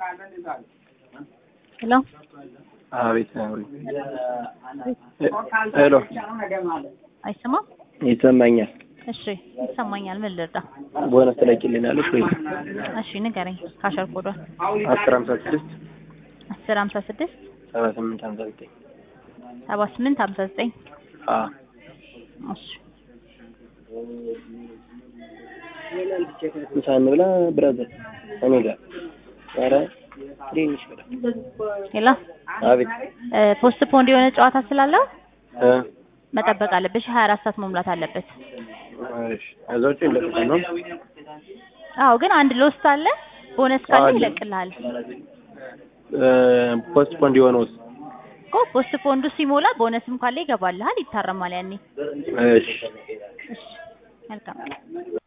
ሄሎ አቤት ሄሎ አይሰማም? ይሰማኛል። እሺ ይሰማኛል። ምን ልርዳ? ቦነስ ትለቂልናለሽ ወይ? እሺ ንገረኝ። ካሸር ኮዷል አስር ሀምሳ ስድስት አስር ሀምሳ ስድስት ሰባ ስምንት ሀምሳ ዘጠኝ ሰባ ስምንት ሀምሳ ዘጠኝ አዎ እሺ ምሳ እንብላ ብራዘር እኔ ጋር ኧረ ትንሽ ብላ ሄሎ አቤት ፖስት ፖንድ የሆነ ጨዋታ ስላለው እ መጠበቅ አለብሽ። ሀያ አራት ሰዓት መሙላት አለበት። እሺ ከዛ ውጭ የለበትም ነው አዎ ግን አንድ ሎስት አለ። ቦነስ ካለ አለ። ይለቅልሃል እ ፖስት ፖንድ የሆነውስ እኮ ፖስት ፖንዱ ሲሞላ ቦነስም ካለ ይገባልሃል፣ ይታረማል ያኔ። እሺ እሺ መልካም